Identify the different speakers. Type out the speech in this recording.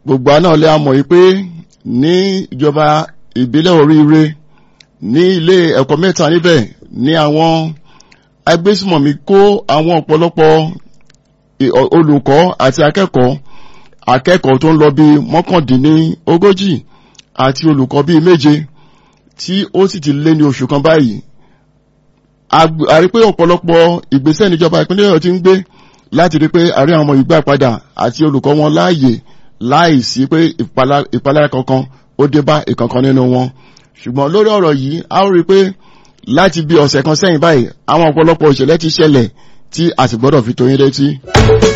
Speaker 1: gbogbo àná lè mọ̀ yìí pé ní ìjọba ìbílẹ̀ oríire ní ilé ẹ̀kọ́ mẹ́ta níbẹ̀ ní àwọn agbésùmọ̀mí kó àwọn ọ̀pọ̀lọpọ̀ olùkọ́ àti akẹ́kọ̀ọ́ akẹ́kọ̀ọ́ tó ń lọ bí mọ́kàndínní ogójì àti olùkọ́ bíi méje tí ó sì ti lé ní oṣù kan báyìí a rí pé ọ̀pọ̀lọpọ̀ ìgbésẹ̀ níjọba ìpínlẹ̀ Ọ̀yọ́ ti ń gbé láti rí pé àrí àwọn ọmọ ìgbà padà àti olùkọ́ wọn láàyè láìsí pé ìpalára kankan ó dé bá ìkankan nínú wọn ṣùgbọ́n lórí ọ̀rọ̀ yìí a ó rí pé láti bí ọ̀sẹ̀ kan sẹ́yìn báyìí àwọn ọ̀pọ̀lọpọ̀ ìṣẹ̀lẹ̀ ti ṣẹlẹ̀ tí a sì gbọ́dọ̀ fi tó yín létí.